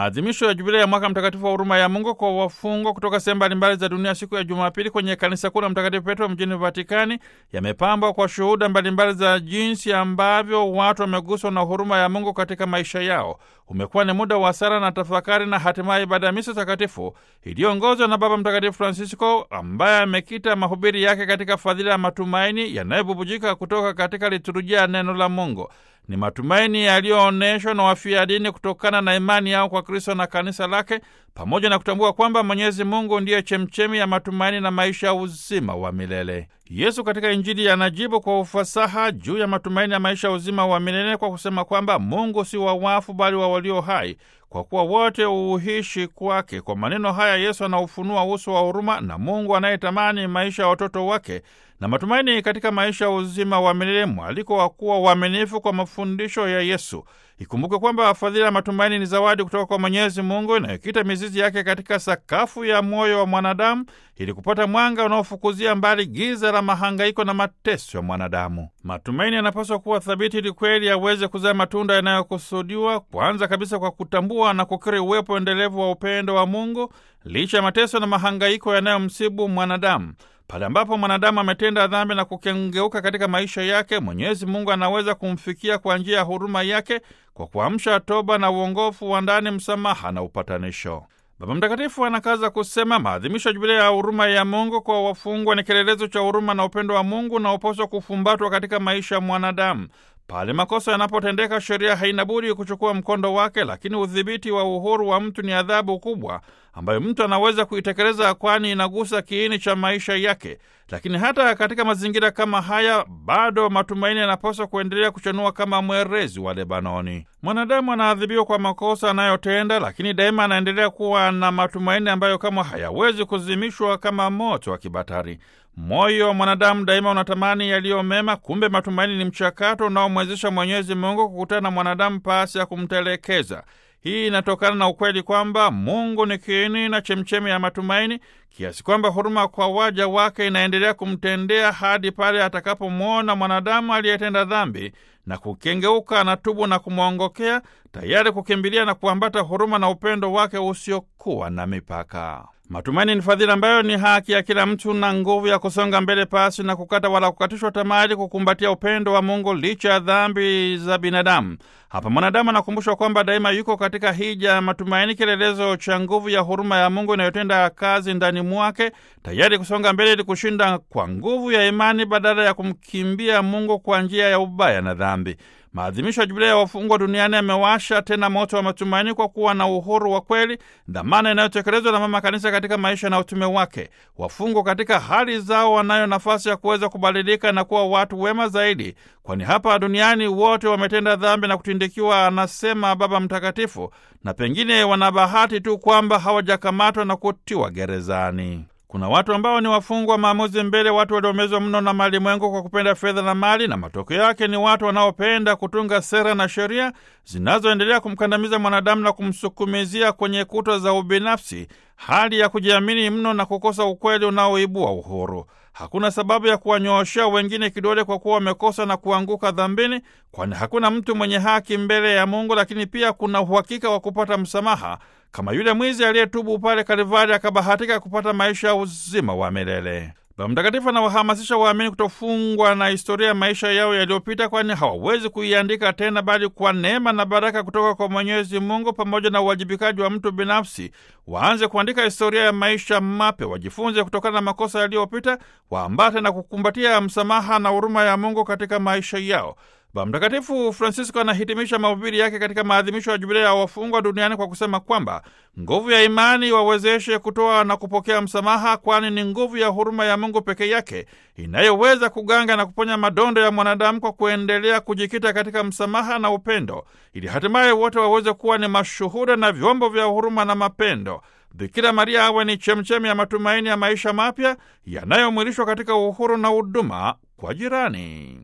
maadhimisho ya jubilei ya mwaka mtakatifu wa huruma ya Mungu kwa wafungwa kutoka sehemu mbalimbali za dunia siku ya Jumapili kwenye kanisa kuu la Mtakatifu Petro mjini Vatikani yamepambwa kwa shuhuda mbalimbali za jinsi ambavyo watu wameguswa na huruma ya Mungu katika maisha yao. Umekuwa ni muda wa sala na tafakari na hatimaye ibada ya misa takatifu iliyoongozwa na Baba Mtakatifu Francisco ambaye amekita mahubiri yake katika fadhila ya matumaini yanayobubujika kutoka katika liturujia ya neno la Mungu. Ni matumaini yaliyoonyeshwa na wafia dini kutokana na imani yao kwa Kristo na kanisa lake, pamoja na kutambua kwamba Mwenyezi Mungu ndiye chemchemi ya matumaini na maisha ya uzima wa milele. Yesu katika Injili anajibu kwa ufasaha juu ya matumaini ya maisha ya uzima wa milele kwa kusema kwamba Mungu si wa wafu bali wa walio hai, kwa kuwa wote huishi kwake. Kwa maneno haya Yesu anaufunua uso wa huruma na Mungu anayetamani maisha ya watoto wake na matumaini katika maisha ya uzima wa milele, mwaliko wa kuwa uaminifu kwa mafundisho ya Yesu. Ikumbuke kwamba fadhila ya matumaini ni zawadi kutoka kwa Mwenyezi Mungu inayokita mizizi yake katika sakafu ya moyo wa mwanadamu ili kupata mwanga unaofukuzia mbali giza la mahangaiko na mateso ya mwanadamu. Matumaini yanapaswa kuwa thabiti ili kweli yaweze kuzaa matunda yanayokusudiwa, kwanza kabisa kwa kutambua na kukiri uwepo endelevu wa upendo wa Mungu licha ya mateso na mahangaiko yanayomsibu mwanadamu. Pale ambapo mwanadamu ametenda dhambi na kukengeuka katika maisha yake, Mwenyezi Mungu anaweza kumfikia kwa njia ya huruma yake kwa kuamsha toba na uongofu wa ndani, msamaha na upatanisho. Baba Mtakatifu anakaza kusema maadhimisho ya Jubilei ya huruma ya Mungu kwa wafungwa ni kielelezo cha huruma na upendo wa Mungu unaopaswa kufumbatwa katika maisha ya mwanadamu. Pale makosa yanapotendeka, sheria haina budi kuchukua mkondo wake, lakini udhibiti wa uhuru wa mtu ni adhabu kubwa ambayo mtu anaweza kuitekeleza, kwani inagusa kiini cha maisha yake. Lakini hata katika mazingira kama haya, bado matumaini yanapaswa kuendelea kuchanua kama mwerezi wa Lebanoni. Mwanadamu anaadhibiwa kwa makosa anayotenda, lakini daima anaendelea kuwa na matumaini ambayo kama hayawezi kuzimishwa kama moto wa kibatari. Moyo wa mwanadamu daima unatamani yaliyo mema. Kumbe matumaini ni mchakato unaomwezesha Mwenyezi Mungu kukutana na mwanadamu pasi ya kumtelekeza. Hii inatokana na ukweli kwamba Mungu ni kiini na chemchemi ya matumaini, kiasi kwamba huruma kwa waja wake inaendelea kumtendea hadi pale atakapomwona mwanadamu aliyetenda dhambi na kukengeuka, anatubu na kumwongokea, tayari kukimbilia na kuambata huruma na upendo wake usiokuwa na mipaka. Matumaini ni fadhila ambayo ni haki ya kila mtu na nguvu ya kusonga mbele pasi na kukata wala kukatishwa tamaa, ili kukumbatia upendo wa Mungu licha ya dhambi za binadamu. Hapa mwanadamu anakumbushwa kwamba daima yuko katika hija ya matumaini, kielelezo cha nguvu ya huruma ya Mungu inayotenda kazi ndani mwake, tayari kusonga mbele ili kushinda kwa nguvu ya imani badala ya kumkimbia Mungu kwa njia ya ubaya na dhambi. Maadhimisho ya Jubilei ya wafungwa duniani yamewasha tena moto wa matumaini kwa kuwa na uhuru wa kweli, dhamana inayotekelezwa na Mama Kanisa katika maisha na utume wake. Wafungwa katika hali zao wanayo nafasi ya kuweza kubadilika na kuwa watu wema zaidi, kwani hapa duniani wote wametenda dhambi na kutindikiwa, anasema Baba Mtakatifu, na pengine wana bahati tu kwamba hawajakamatwa na kutiwa gerezani. Kuna watu ambao ni wafungwa maamuzi mbele, watu waliomezwa mno na malimwengu kwa kupenda fedha na mali, na matokeo yake ni watu wanaopenda kutunga sera na sheria zinazoendelea kumkandamiza mwanadamu na kumsukumizia kwenye kuta za ubinafsi, hali ya kujiamini mno na kukosa ukweli unaoibua uhuru. Hakuna sababu ya kuwanyooshea wengine kidole kwa kuwa wamekosa na kuanguka dhambini, kwani hakuna mtu mwenye haki mbele ya Mungu, lakini pia kuna uhakika wa kupata msamaha kama yule mwizi aliyetubu pale Kalivari akabahatika kupata maisha ya uzima wa milele. Baba Mtakatifu anawahamasisha waamini kutofungwa na historia ya maisha yao yaliyopita, kwani hawawezi kuiandika tena, bali kwa neema na baraka kutoka kwa Mwenyezi Mungu pamoja na uwajibikaji wa mtu binafsi waanze kuandika historia ya maisha mapya, wajifunze kutokana na makosa yaliyopita, waambate na kukumbatia msamaha na huruma ya Mungu katika maisha yao. Baba Mtakatifu Francisco anahitimisha mahubiri yake katika maadhimisho ya Jubilei ya wafungwa duniani kwa kusema kwamba nguvu ya imani wawezeshe kutoa na kupokea msamaha, kwani ni nguvu ya huruma ya Mungu peke yake inayoweza kuganga na kuponya madondo ya mwanadamu kwa kuendelea kujikita katika msamaha na upendo, ili hatimaye wote waweze kuwa ni mashuhuda na vyombo vya huruma na mapendo. Bikira Maria awe ni chemchemi ya matumaini ya maisha mapya yanayomwilishwa katika uhuru na huduma kwa jirani.